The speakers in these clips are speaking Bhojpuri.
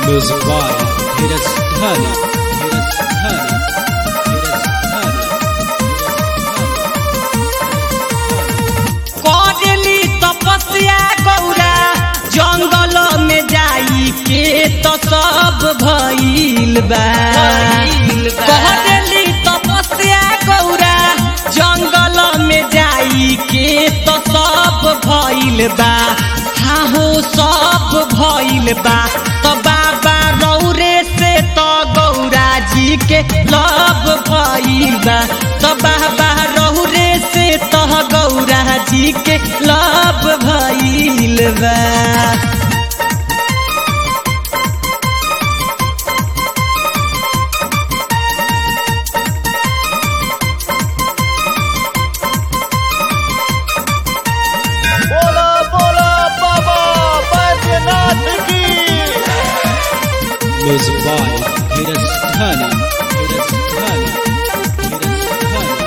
Music by Hiras Dhani. Hiras Dhani. Hiras Dhani. करेली तपस्या गौरा जंगल में जाई के तो सब भइल बा करेली तपस्या गौरा जंगल में जाई के तो सब भइल बा हाँ हो सब भइल बा तो बाबा रौरे से तो गौरा जी के लब भइल बा तो बाबा रौरे से तो गौरा जी के लब भइल बा बोला बोला बाबा बैद्यनाथ की Music by Hiras Dhani. Hiras Dhani. Hiras Dhani.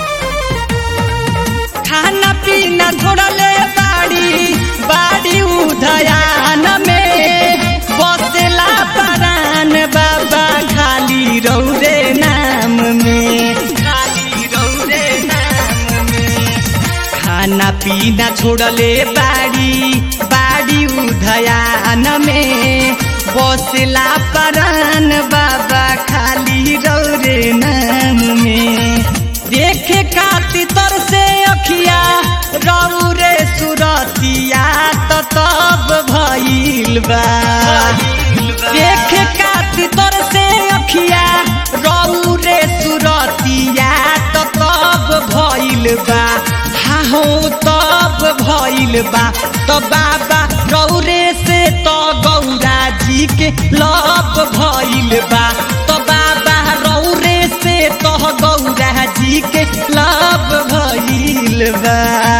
खाना पीना छोड़ले बाड़ी बाड़ी उधयान में बसेला परान बाबा खाली रौरे नाम में खाली रौरे नाम में खाना पीना छोड़ले बाड़ी बाड़ी उधयान में बसला परान बाबा खाली रौरे नाम में देखे खाती तर से अखिया रौरे सुरतिया तो तब भइल बा देखे खाती तर से अखिया रौरे सुरतिया तो तब भइल बा हाँ हो तब भइल बा तो बाबा रौरे से तो गौरा जी के लब भइल बा तो बाबा रौरे से तो गौरा जी के लब भइल बा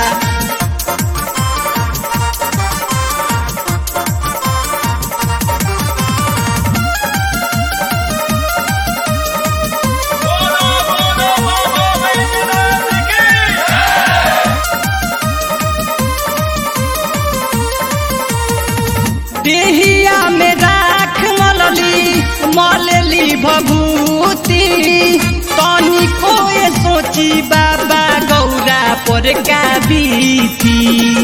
बोला बोला बाबा बैद्यनाथ की देहिया में राख मलली मलली भभूति तनी कोए सोची बाबा गौरा पर का बीती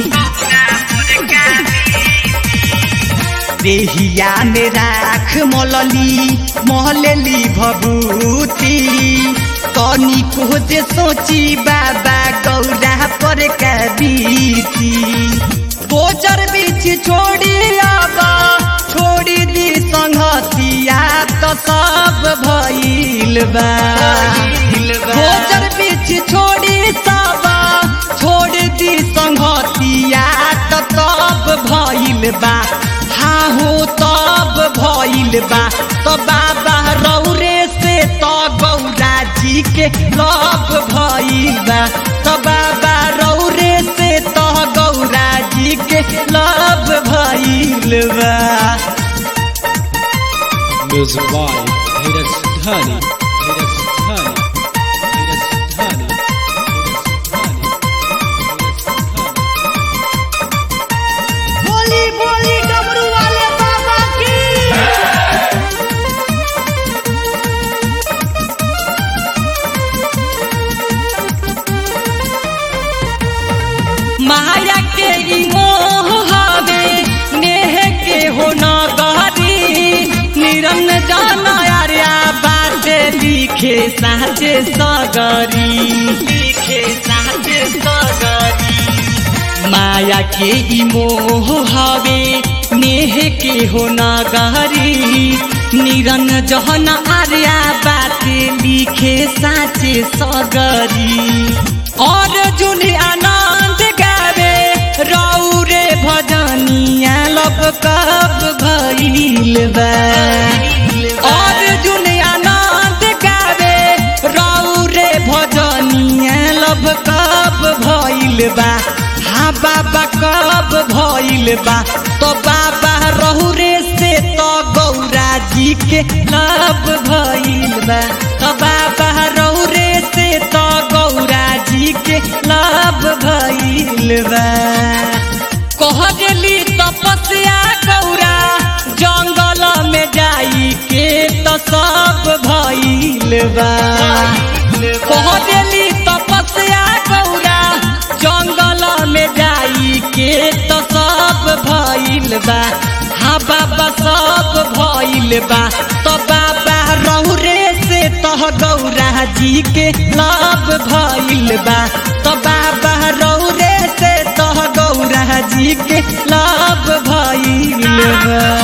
देहिया में राख मलली महलली भभूति तनी को जे सोची बाबा गौरा पर का बीती गोचर बीच छोड़ी आबा छोड़ी दी संगतिया तो सब भइल बा गोचर बीच छोड़ी सबा छोड़ दी संगतिया तो तब भइल बा हाँ हो तब भइल बा तो बाबा रौरे से तो गौरा जी के लब भइल बा तो बाबा रौरे से तो गौरा जी के लब भइल बा Music by Hiras Dhani. Hiras Dhani. Hiras Dhani. Hiras Dhani. Hiras Dhani. बोली बोली डमरू वाले बाबा की माया के ई मोह हवे नेह के हो न गहरी निरन जान आर्या बात लिखे साचे सगरी लिखे साचे सगरी माया के ई मोह हवे नेह के हो न गहरी निरन जहन आर्या बात लिखे साचे सगरी और जुन आनंद गावे रौरे भजनिया लब कब भइल बा और जुन आनंद गावे रौरे भजनिया लब कब भइल बा हाँ बाबा कब भइल बा तो बाबा रहुरे से तो गौरा जी के लब भइल बा तो बाबा रहुरे से तो गौरा जी के लब भइल बा कहली तपस्या गौरा जंगल में जाई के तो सब भइल बा कह देली तपस्या गौरा जंगल में जाई के तो सब भइल बा हाँ बाबा सब भइल बा तो बाबा रौरे से तह गौरा जी के लाभ भइल बा तो बाबा रौरे से तह गौरा जी के लाभ भइल बा